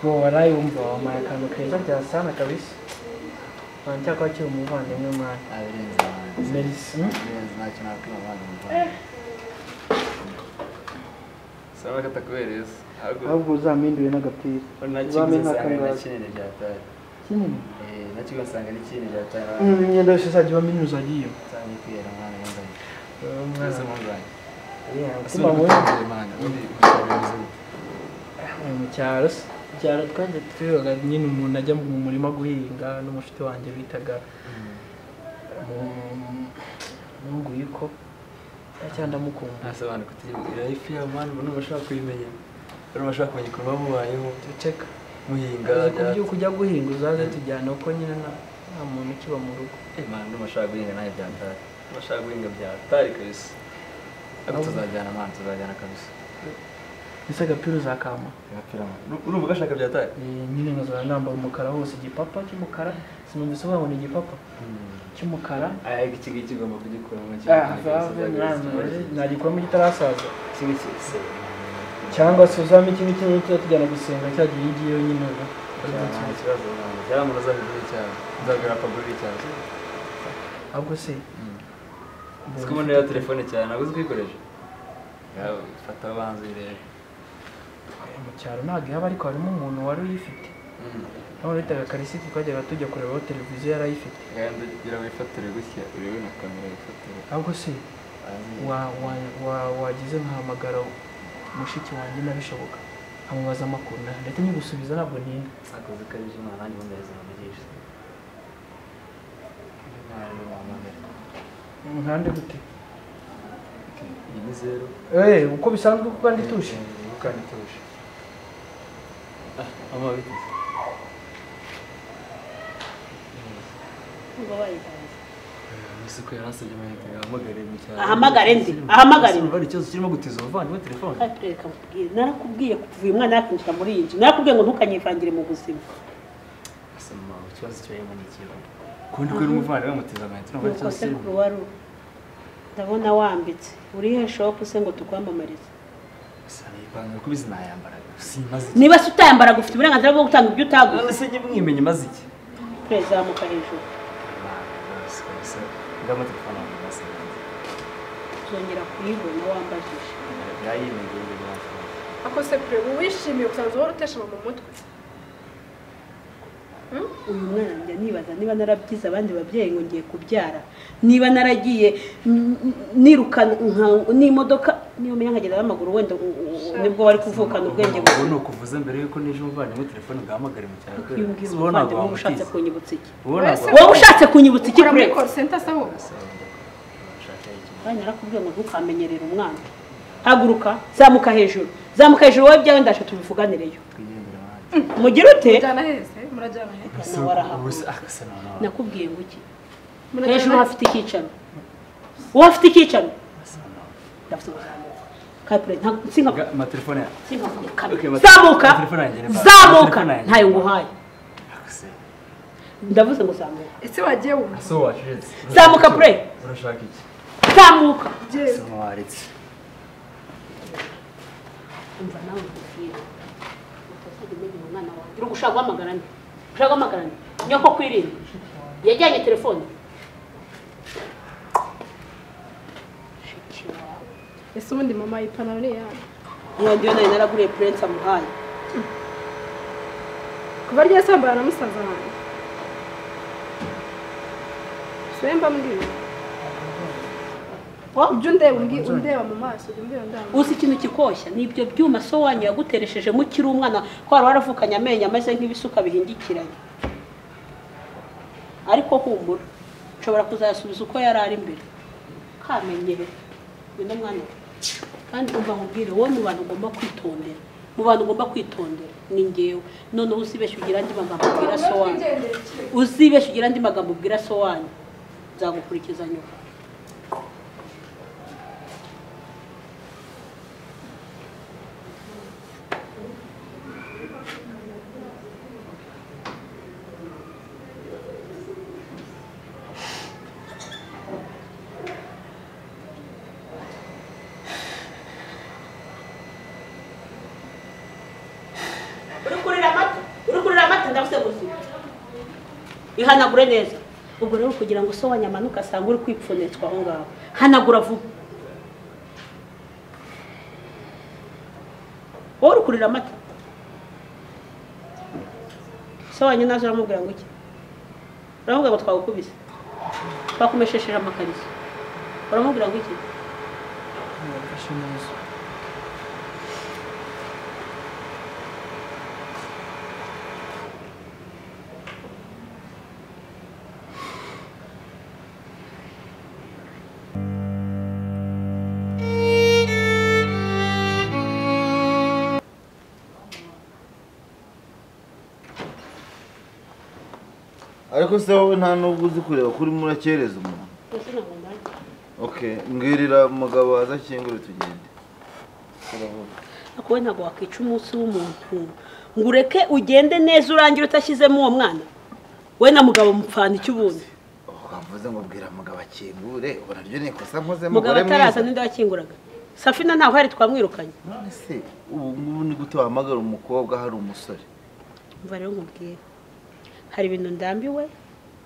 Wallahi wumva wampaye akantu keza ryasana kabisa wanjye kwakiye umuvandimwe mwana abirenze ahantu merisi abirenze ntacyo nakwiba abana muvana saba katakubereza ahubwo ahubwo uzampindure n'agapira nakiguze uzampe nsanga na nk'akangahe kinini rya tari kinini Eh, nakiguze nsanga ni kinini rya tari Mm, imyenda yose izajya ibamo inyuza agiye nsanga ikwera mwana yambaye umwana twese muzanye umutima mubi mwana undi uzabirenze mu cyaro se mu cyaro twajya twibaga nyine umuntu ajya mu murima guhinga n'umushuti wanjye bitaga munguyiko cyangwa ndamukunda ntasobanura kutagira life ya mwana ubu ntubashobora kuyimenya rero bashobora kumenya ikorwa mubayeho duceka muhinga ku by'uko ujya guhinga uzaze tujyana uko nyine nta nta muntu ukiba mu rugo imana ntubashobora guhinga nawe bya tari ntubashobora guhinga bya tari kabisa ariko tuzajyana mwana tuzajyana kabisa ese agapira uzakama agapira mwana urumva ugashaka bya tari Eh, nyine nkazana nambara umukara hose igipapa cy'umukara sinumva isobanura igipapa cy'umukara aya iki ngiki ugomba kugikuramo nagikuramo kitarasaza kimwe cyose cyangwa se uzame ikindi kimwe kiba tujyana gusenga cya gihe iyo ngiyo nyine ubu nta kibazo ntabwo yari umuntu uzabigura icyaha uzabwira apagura icyaha ahubwo se uziko umuntu rero telefone cyane ntabwo uzi kuyikoresha yawe fata abanza uyirebe mu cyaro ntabwo ihaba ariko harimo umuntu wari uyifite none bitaga karisiti twajyaga tujya kurebaho televiziyo yari ayifite kandi ugira wifatire gutya urebe na kamera wifatire ahubwo se wa- wa- wa- wagize nkahamagara mushiki wanjye nabishoboka amubaza amakuru na- ndetse nyigusubiza ntabwo ntinda akoze ukabije umwana nanjye umumeze umugisha nkande gute iyi ni zeru Eh, uko bisanzwe kuko kandi tuje kandi ituje amabitse ngo bayitanga isuku yarasabye amayinite yahamagare mu cyaro Ahamagare ndi, ahamagare. Urumva hari ikibazo kirimo gutiza umuvandimwe telefone Patrick akubwiye narakubwiye kuva uyu mwana yakinjira muri iyi nzu narakubwiye ngo ntukanyivangire mu buzima asoma ikibazo kirimo ni ikibazo kundi ko n'umuvandimwe amutiza amayinite urumva hari nuko ikibazo kirimo sekuru wari uri ndabona wambitse urihe shopu se ngo tukwamamarize gusa nayipanga kuko izi nayambaraga simaze iki niba se utayambaraga ufite uburenganzira bwo gutanga ibyo utaguze none se njye mwimenye maze iki turezamuka hejuru ndabona telefone yanjye basenze tuzongera kuyibona wambajije yayimegeye imbere yacu akose kure ubu wishimiye usanzwe wari uteshema mu mutwe uyu mwana njya nibaza niba narabyize abandi babyeyi ngo ngiye kubyara niba naragiye mm, mm, nirukana nka- n'imodoka niba umenya nkagenda n'amaguru wenda u- u- u- nibwo wari kuvukana ubwenge Ubwo gusa ni ukuvuza mbere yuko n'ejo umuvandimwe telefone bwahamagare mu cyaro iyo umbwira uba ntabwo umuvandimwe ushatse wamutiza kunyibutsa iki uba ntabwo Wese- wowe ushatse kunyibutsa iki ukora muri kureka call center sabo Bana narakubwiye ngo ntukamenyerere umwana haguruka zamuka hejuru zamuka hejuru wowe ibyawe ndaje tubivuganireyo mugire ute mujyana heze murajyana heze nawe arahaguruka wamutiza nakubwiye ngo iki Murajyana hejuru heze. hafite icyicaro uwo hafite icyicaro ndafite kuzamuka kapure ntabwo sinka amatelefone yawe Okay, sinka but- zamuka telefone yanjye ni bad. zamuka Telefone yanjye ntayo ni bad. nguhaye Akuse. ndavuze ngo zamuka ese wagiye wumva So wacecetse. Zamuka, pray. Urashaka iki? zamuka ugiye Asa nkuwaretse. umva nawe nkubwira utazajya umenya umwana wanjye uri gushaka guhamagara nde ushaka guhamagara nde nyoko kwirinda yajyanye telefone Shiki wawe. ese ubundi mama yipantaro ni iyawe uwo ndiyo nayo naraguriye purensi amuhaye kuva rya sambara na musaza wanjye semba mbwira ibyo undeba umbwi- undeba mu maso ujya umbwira undeba mu maso uzi ikintu kikoshya ni ibyo byuma so wanyu yaguteresheje mukiri umwana ko wari waravukanye amenyo ameze nk'ibisuka bihingikiranye ariko humura nshobora kuzayasubiza uko yari ari mbere kamenyere uno mwana we. kandi umva nkubwire wowe mu bantu ugomba kwitondera mu bantu ugomba kwitondera ni ngewe noneho uzibeshya ugira andi magambo ubwira so wanyu uzibeshya ugira andi magambo ubwira so wanyu nzagukurikiza nyuma ndaguseguza ihanagure neza ubwo rero kugira ngo so wanyamanuka asanga uri kwipfunitswa aho ngaho hanagura vuba wowe uri kurira amata so wanyu naje uramubwira ngo iki uravuga ngo twagukubise twakumeshesheje amakariso uramubwira ngo iki Mwafashe neza ariko se wowe nta n'ubwo uzi kureba kuri murakereza umuntu mbese ntabwo mbaye okay mbwirira umugabo waza akingure tugende turavuga ariko wowe ntabwo wakwica umunsi w'umuntu ngo ureke ugende neza urangire utashyizemo uwo mwana we na mugabo mupfana iki ubundi wavuze ngo bwira mugabo akingure ubona ryo ni ikosa nkoze mugabo mugore ataraza mwiza ninde wakinguraga safina ntaho hari twamwirukanye none se ubu ngubu ni gute wahamagara umukobwa hari umusore mva rero nkubwire hari ibintu ndambiwe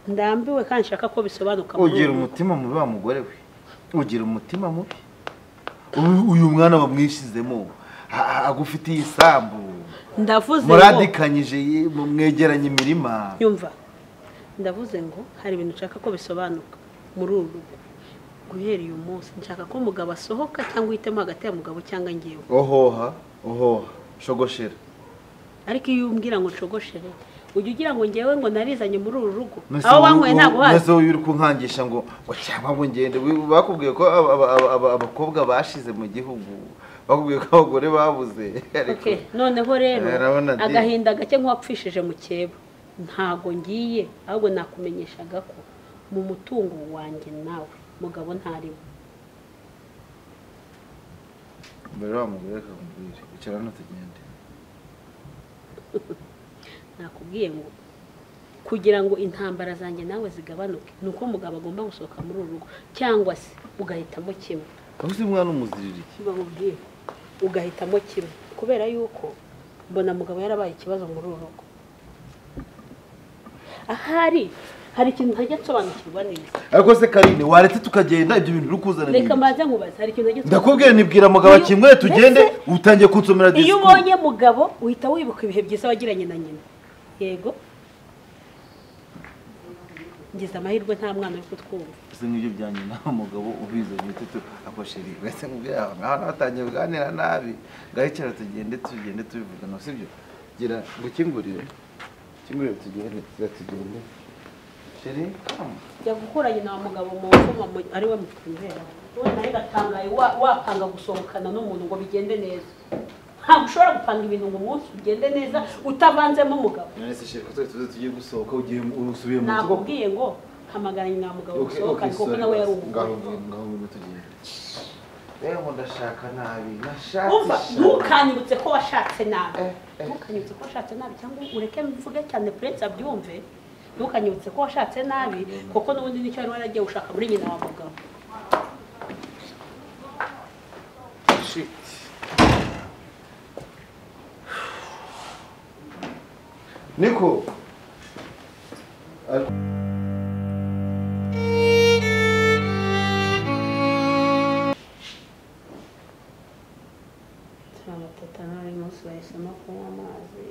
ndambiwe kandi nshaka ko bisobanuka muri ugira ubu. umutima mubi wa mugore we ugira umutima mubi Uyu- uyu mwana bamwishyizemo a- a- agufitiye isambu ndavuze ngo- muradikanyije ye- mwegeranye imirima yumva ndavuze ngo hari ibintu nshaka ko bisobanuka muri uru rugo guhera uyu munsi nshaka ko mugabo asohoka cyangwa uhitemo hagati ya mugabo cyangwa ngewe ohoha ohoha shogoshera ariko iyo umbwira ngo nshogoshore ujya ugira ngo ngewe ngo narizanye muri uru rugo Nonese aho wowe- wanyweye ntabwo wowe- hazi nonese wowe uri kunkangisha ngo ngo cyangwa ngo ngende We- bakubwiye ko aba- aba- aba- aba- abakobwa bashize mu gihugu bakubwiye ko abagore babuze ariko Okay, noneho rero Arabona di. agahinda gake nk'uwapfishije mu cyebo ntabwo ngiye ahubwo nakumenyeshaga ko mu mutungo wanjye nawe mugabo ntarimo mbere wamugore reka nkubwire icara hano tugende nakubwiye ngo kugira ngo intambara zanjye nawe zigabanuke ni uko mugabo agomba gusohoka muri uru rugo cyangwa se ugahitamo kimwe aho uzi mwana umuziririye kiba mubwire ugahitamo kimwe kubera yuko mbona mugabo yarabaye ikibazo muri uru rugo ahari hari ikintu ntajya nsobanukirwa neza ariko se karine waretse tukagenda ibyo bintu uri kuzana ni reka ibiki? mbanze nkubaze hari ikintu ntajya ndakubwiye nibwira mugabo Iyo- akingure tugende Mbese- utangiye kunsomera iyo disikuru ubonye mugabo uhita wibuka ibihe byiza wagiranye na nyina yego ngize amahirwe nta mwana uri kutwumva ese nk'ibyo bya nyina umugabo ubizanye tutu akosheri wese nkubwira aho ngaho natangiye kuganira nabi ngahicara tugende tugende tubivugana sibyo gira gukingurire kingurire tugende tugira tugende sheri kama jya gukura nyina wa mugabo mu mvuma mu- ari we mutwimbera wowe nawe gatangaye wa- wapanga gusohokana n'umuntu ngo bigende neza ntabwo ushobora gupanga ibintu ngo umunsi ugende neza utavanzemo umugabo none se sheri ko twari tuze tugiye gusohoka ugiye usubiye mu nzu koko nakubwiye ngo hamagara nyina wa mugabo Okay, okay, musohokane kuko sorry, nawe yari basi. ngaho umugabo ngaho ngaho ngwino tugende rero ngo ndashaka nabi umva nashakisha ntukanyibutse ko washatse nabi Eh, eh. ntukanyibutse ko washatse nabi cyangwa ureke mvuge cyane prince abyumve ntukanyibutse ko washatse nabi kuko n'ubundi nicyo wari waragiye gushaka muri nyina wa mugabo Shit. Niko. Al- amatata n'uyu munsi bahisemo kunywa amazi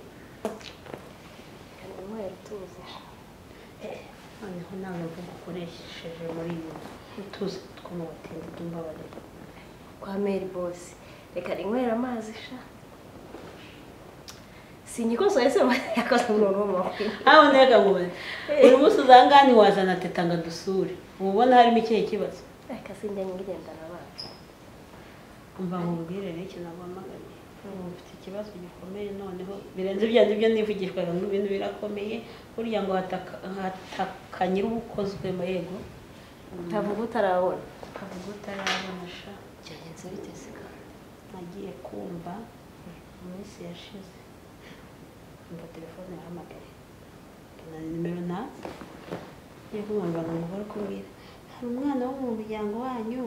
noneho nawe mvuga ukoresheje muri ibi utuzi two mu batindi bw'imbabariro kwa meri bose reka rinywera amazi sha sinyikoso ese yakoze umuntu w'umuntu aho ntega ngo bari buri munsi uzangane wazana teta ngo dusure uba ubona harimo ikihe kibazo reka sinjya ngendana abantu umva nkubwire rero ikintu naguhamagariye ubu mfite ikibazo gikomeye noneho birenze ibyo byo nivugishwaga ngo ibintu birakomeye burya ngo hataka- hatakanye ubukozwe mu yego ntavuga utarabona avuga utarabona sha byagenze bite se kandi nagiye kumva mu minsi yashize mva telefone yahamagare na nimero na yego nkumva ngo umugore kumbwira hari umwana wo mu muryango wanyu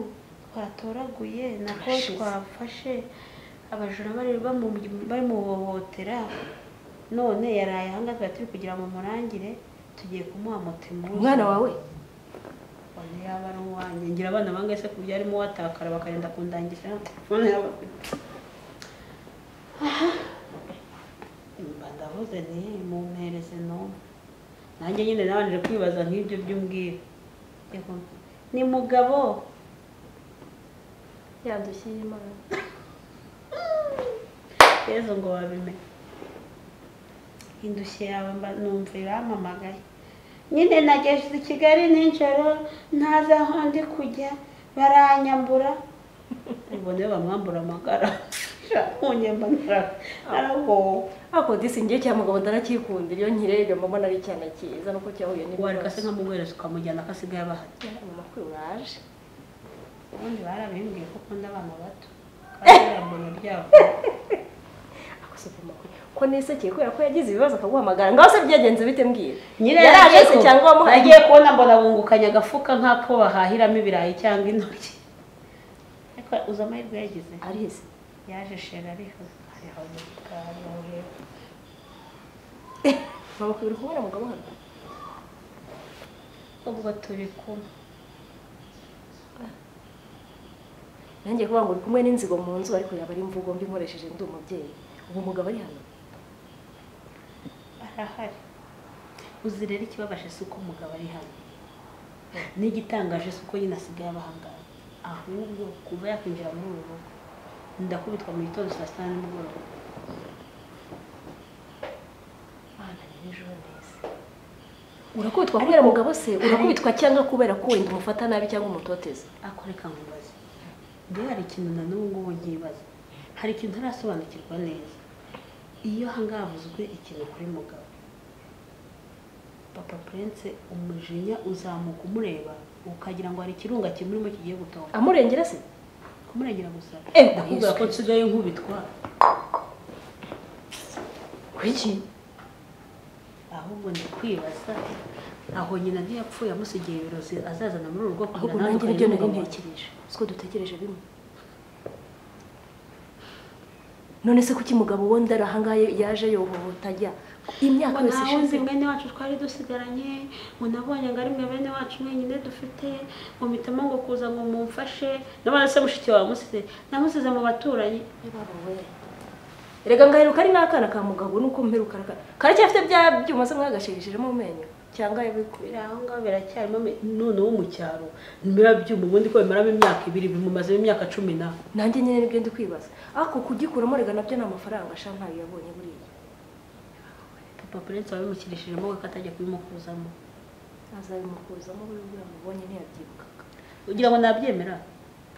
twatoraguye nako twafashe abajura bari bamu- barimuhohotera none yaraye ahangaha turi kugira ngo murangire tugiye kumuha moto imuzi umwana wawe None yaba ari uwanjye ngira abana bangahe se ku buryo arimo watakara bakagenda kundangisha none yaba mba ndavuze nti mumpereze n'umwe nanjye nyine nabanje kwibaza nk'ibyo by'umbwira Yego, ni mugabo yandushyiye imana yezu ngo wabimenye indushyi yawe mba numva irampamagaye nyine nageze i kigali nijoro ntazi aho ndi kujya baranyambura ubwo niyo bamwambura amagara unyemba narabowe ako disingiye cya mugabo ndarakikunda iyo nkirebye mbona ari icyana cyiza nuko cyahuye wareka se n'ibibazo nkamuguhereza ukamujyana ko asigaye abahari mama kuri uraje ubundi barabimbwiye ko ukunda abana bato kandi irambona ryabo akosopa amakuru ko nisekeye kubera ko yagize ibibazo akaguhamagara ngaho se byagenze bite mbwira nyine yaraje se ku- cyangwa wamuhaye nagiye kubona mbona bungukanye agafuka nk'ako bahahiramo ibirayi cyangwa intoryi ariko uzi amahirwe yagize arize yaje shera ariho ariho mu gikari aho hepfo mama kuri uri kubona mugabo hano ubwo turi kumwe nanjye kuvuga ngo uri kumwe n'inzigo mu nzu ariko yaba ari imvugo mbi nkoresheje ndi umubyeyi ubu mugabo ari hano arahari uzi rero ikibabaje si uko umugabo ari hano n'igitangaje si uko nyine asigaye abahangara ahubwo kuva yakwinjira muri uru rugo ndakubitwa mu gitondo saa sita na nimugoroba Mana ni ejo neza urakubitwa kubera mugabo se urakubitwa cyangwa kubera ko wenda umufata nabi cyangwa umutoteza akoreka nkubaze mbere hari ikintu na n'ubu ngubu nkibaza hari ikintu ntarasobanukirwa neza iyo hangavuzwe ikintu kuri mugabo papa prince umujinya uzamuka umureba ukagira ngo hari ikirunga kimurimo kigiye gutoka amurengera se kumurengera gusa Eh, ndakubwira ko nsigaye nkubitwa kuki ahubwo ndikwibaza aho nyina ntiyapfuye amusigiye ibirozi azazana muri urugo ahubwo nawe nanjye ukajya nibyo nari n'umugabo wawe. ntekereje siko dutekereje bimwe none se kuki mugabo wo ndari ahangaha yaje yohohota ajya imyaka ngo yose ntawe ishize uzi mwene wacu twari dusigaranye ngo nabonye ngo ari mwe bene wacu mwenyine dufite ngo mpitamo ngo kuza ngo mumfashe nabona se mushiki wawe musize namusize mu baturanyi Baba we. erega ngaheruka ari n'akana ka mugabo nuko mperuka araka- karacyafite bya byuma se mwagashigishijemo amenyo cyangwa yabikubira biri aho ngaho biracyarimo me- noneho mu cyaro nimera byuma ubundi ko bimaramo imyaka ibiri bimumazeho imyaka cumi na nanjye nyine nibyo ndi kwibaza ako kugikuramo rega nabyo ni amafaranga sha ntayo yabonye buriya papa prince wabimukirishijemo we ko atajya kubimukuzamo azabimukuzamo buriya ubwo yamubonye ntiyabyibukaga ugira ngo nabyemera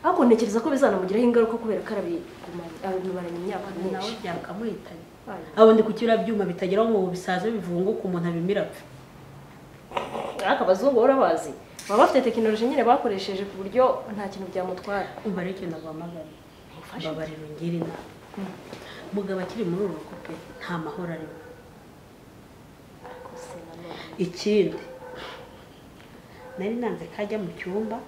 ariko ntekereza ko bizanamugiraho ingaruka kubera ko arabigumanye abimaranye imyaka nawe myinshi byakamuhitanye Ayo. abo ndi ku byuma bitageraho ngo bisaze bivunguke umuntu abimira apfe ariko abazungu baba bazi baba bafite tekinoloji nyine bakoresheje ku buryo nta kintu byamutwara umva rero ikintu naguhamagariye babarira ungire inama mugabo akiri muri uru rugo pe nta mahoro arimo Ariko se nanone. ikindi nari nanze ko ajya mu cyumba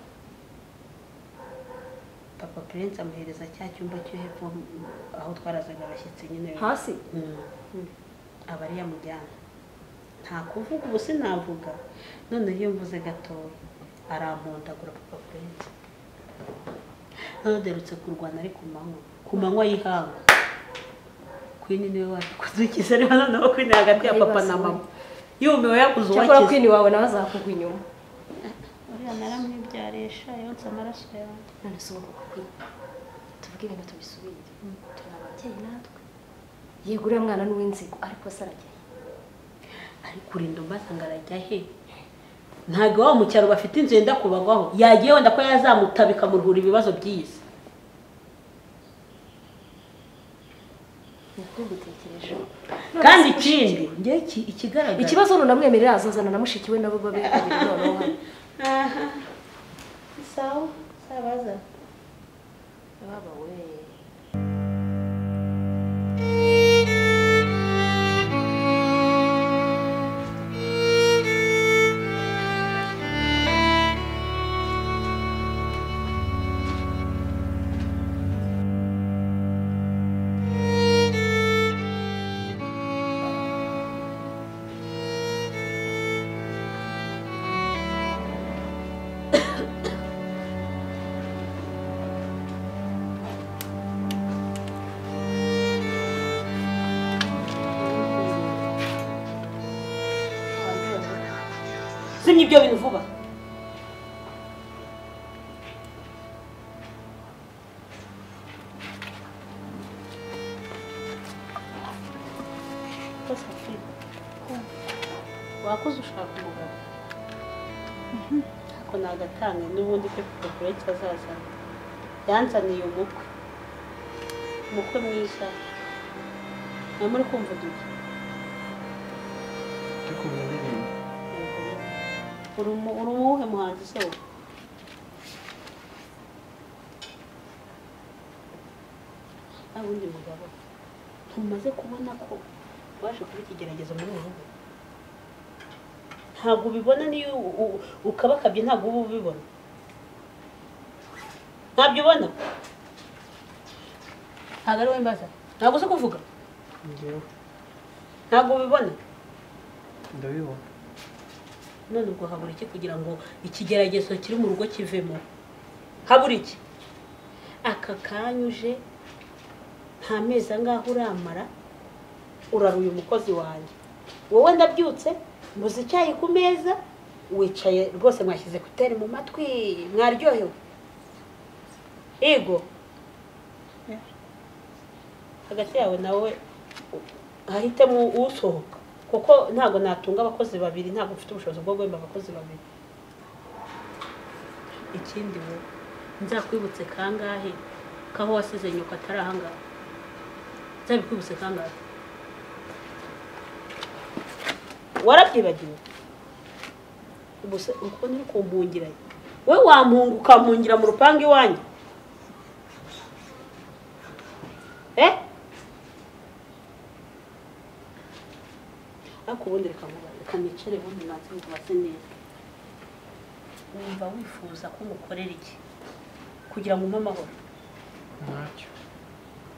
papa prince amuhereza cya cyumba cyo hepfo mm, aho twarazaga abashyitsi nyine hasi Mm. Mm. aba ari yamujyana nta kuvuga ubu sinavuga noneho iyo mvuze gatoya arampondagura papa prince noneho aderutse kurwana ari ku manywa ku manywa y'ihanga kwini niwe waje kudukiza rero noneho kwini hagati ya papa na mama yumiwe yakuze cyakora uwakize kwini wawe nawe azakugwa inyuma uriya naramwibyarisha yonsa amaraso yawe none si ubu kwini tuvuge ibintu tubisubire turi ababyeyi natwe yego uriya mwana ni uw'inzigo ariko se aragiye ariko urinda umbaza ngo arajya he ntabwo iwabo mu cyaro bafite inzu yenda kubagwaho yagiye wenda ko yazamuta bikamuruhura ibibazo by'iyi si niko mbitekerejeho kandi ikindi njye iki- ikigaragara ikibazo ni unamwemerera azazana na mushiki we nabo babe babiri noneho hano aha sawa sabaza baba we zimya ibyo bintu vuba wakoze ushaka umugabo ariko ntagatanga n'ubundi pe kuko kure kazazana yanzaniye umukwe umukwe mwiza nta muri kumva uduke cyo kumenya indirimbo uri umu- uri umuwuhe muhanzi se wowe nta wundi mugabo ntumaze kubona ko waje kuba ikigeragezo muri uru rugo ntabwo ubibona niyo u- u- ukabakabye ntabwo uba ubibona ntabyo ubona ntabwo ari wowe mbaza ntabwo uzi kuvuga ngewe ntabwo ubibona ndabibona none ubwo habura iki kugira ngo ikigeragezo kiri mu rugo kivemo habura iki aka kanyuje nta mezi angahe uramara uraruye umukozi wanjye wowe ndabyutse mbuze icyayi ku meza wicaye rwose mwashyize kuteri mu matwi mwaryohewe yego hagati yawe nawe hahitemo usohoka kuko ntabwo natunga abakozi babiri ntabwo mfite ubushobozi bwo guhemba abakozi babiri ikindi wowe nzakwibutse kangahe kaho wasize nyoko atari ahangaha nzabikwibutse kangahe warabyibagiwe gusa uko uri kumpungira we wampunga ukampungira mu rupangu iwanyu eh ariko ubundi reka mu- reka nicare ubundi nanze mubaze neza wumva wifuza ko ngukorera iki kugira ngo umpe amahoro ntacyo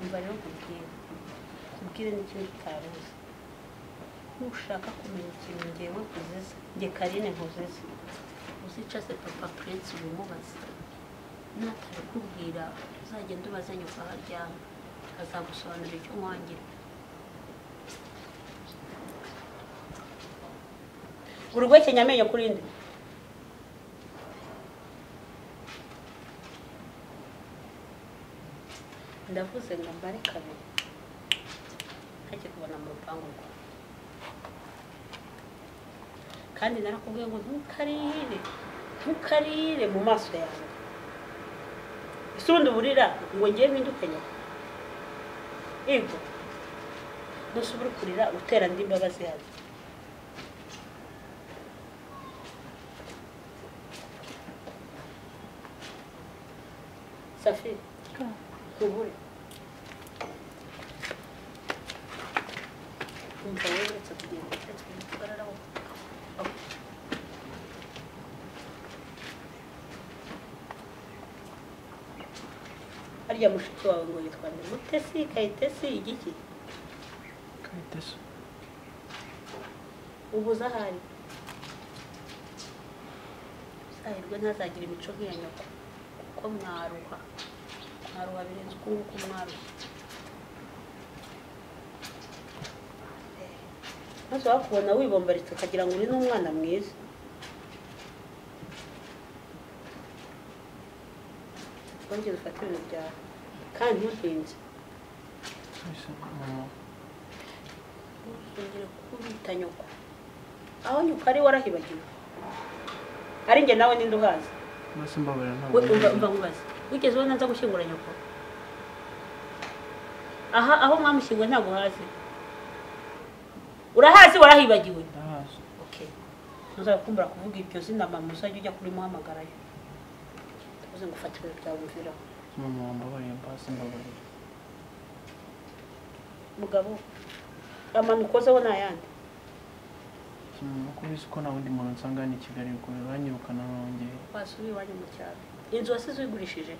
umva rero nkubwire nkubwire n'ikintu utari uzi nushaka kumenya ikintu ngewe nkuziza nge karine nkuziza uzicaze papa prince ubimubaze natabikubwira uzagenda ubaze nyuma aho aryama azagusobanurira icyo mwangira urwekenya amenyo kuri nde ndavuze ngo mbare kabiri ntajya kubona mu rupangu rwawe kandi narakubwiye ngo ntukarire ntukarire mu maso yawe ese ubundi uburira ngo ngiye mpindukanye yego ntusubire kurira utera andi mbabazi yawe safiri kubure umva wowe uretse kugenda uretse kugararaho harya mushiki wawe ngo yitwa nde mutesi kayitesi igiki kayiteso ubu uzahari uzahirwe ntazagira imico nk'iya nyoko kuko mwaruha mwaruha birenze uko nguko mwaruha maze wakubona wibombaritse ukagira ngo uri n'umwana mwiza wongere ufate ibintu byawe kandi ntutinze bisa mama ntuzongere kubita nyoko aho nyoko ari warahibagiwe ari njye nawe ninde uhazi mbese mbabarira ntabwo We- umva umva nkubaze wigeze ubona nza gushyingura nyoko aha aho mwamushyinguye ntabwo uhazi urahazi warahibagiwe ndahazi okay ntuzakumbura kuvuga iryo zina mama uzajya ujya kurimuhamagarayo tuvuze ngo ufate ibintu byawe umviraho mama wambabarira mbase mbabarira mugabo amano ukozeho ni ayandi kimwe ko ubizi ko nta wundi muntu nsanga hano i kigali bikomeye uranyirukana nongeye wasubiye iwanyu mu cyaro inzu wasize uyigurishije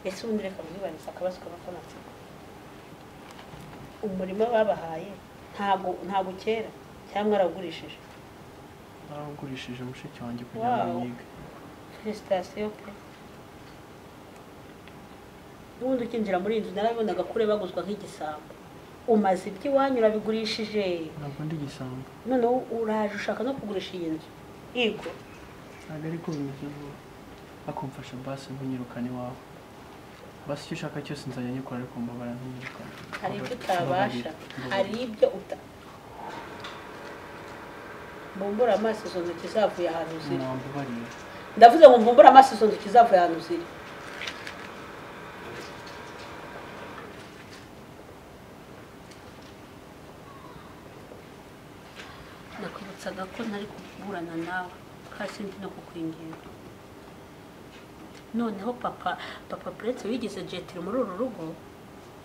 ese ubundi reka mwibanize akabazo k'abafaransa umurima babahaye ntago ntago kera cyangwa arawugurishije narawugurishije mushiki wanjye kugira ngo Wow. yige felicitasiyo pe n'ubundi ukinjira muri iyi nzu narabibonaga kure baguzwa nk'igisambo umaze iby'iwanyu urabigurishije ntabwo ndi igisambo noneho uraje ushaka no kugurisha iyi nzu yego ntabwo ariko bimeze vuba ariko mfasha basi nkunyirukane iwawe basi icyo ushaka cyose nzajya nyikora ariko mbabara ntunyirukane hari ibyo utabasha hari ibyo uta mbumbura amaso izo ntoki zavuye ahantu ziri mwambabariye ndavuze ngo mbumbura amaso izo ntoki zavuye ahantu ziri nakwibutsaga ko ntari kuburana nawe kandi sindi no kukwinginga noneho papa papa buretse wigize jetiri muri uru rugo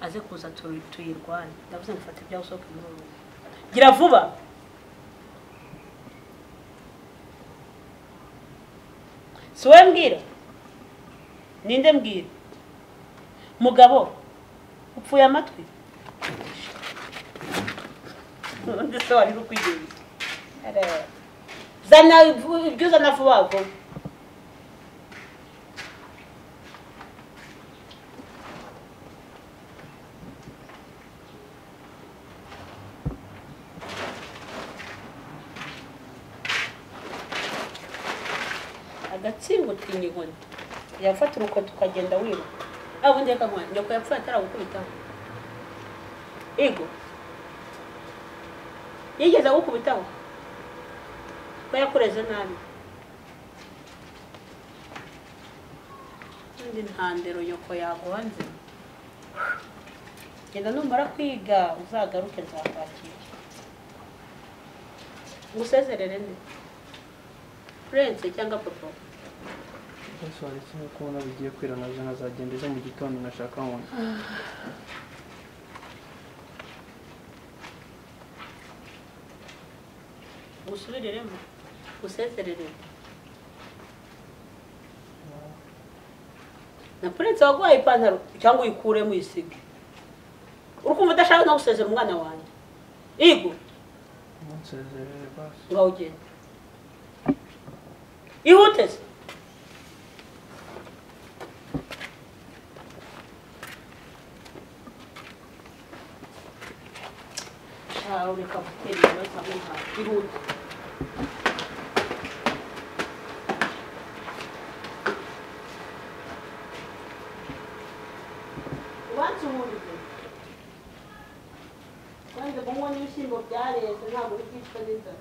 aze kuza tu- tuyirwanye ndavuze ngo fata ibyawe usohoke muri uru rugo gira vuba si wowe mbwira ninde mbwira mugabo upfuye amatwi ubundi se wari uri kwigenza Areba. zana ivu- ibyo uzana vuba vuba agatsingo utinya inkoni yafata urukoto ukagenda wiruka aho ubundi akaguha nyoko yapfuye ataragukubitaho ego yigeze agukubitaho ko yakureze nabi kandi nta ndero nyoko yaguha nzima genda numara kwiga uzagaruke nzakwakira ngusezerere nde purense cyangwa papa bose waretse nk'uko ubona bigiye kwira nabyo nkazagenda ejo mu gitondo nashaka nkunda ngusubiriremo ngusezereremo na purense waguhaye ipantaro cyangwa uyikuremo uyisige uri kumva udashaka no gusezera umwana wanjye igo umunsezerere basi ngaho ugenda ihute se shawe reka gutera ibibazo aho ngaho ihute ubansuhurije wanze kunywa n'ibishyimbo byareze ntabwo bikicwa n'inzara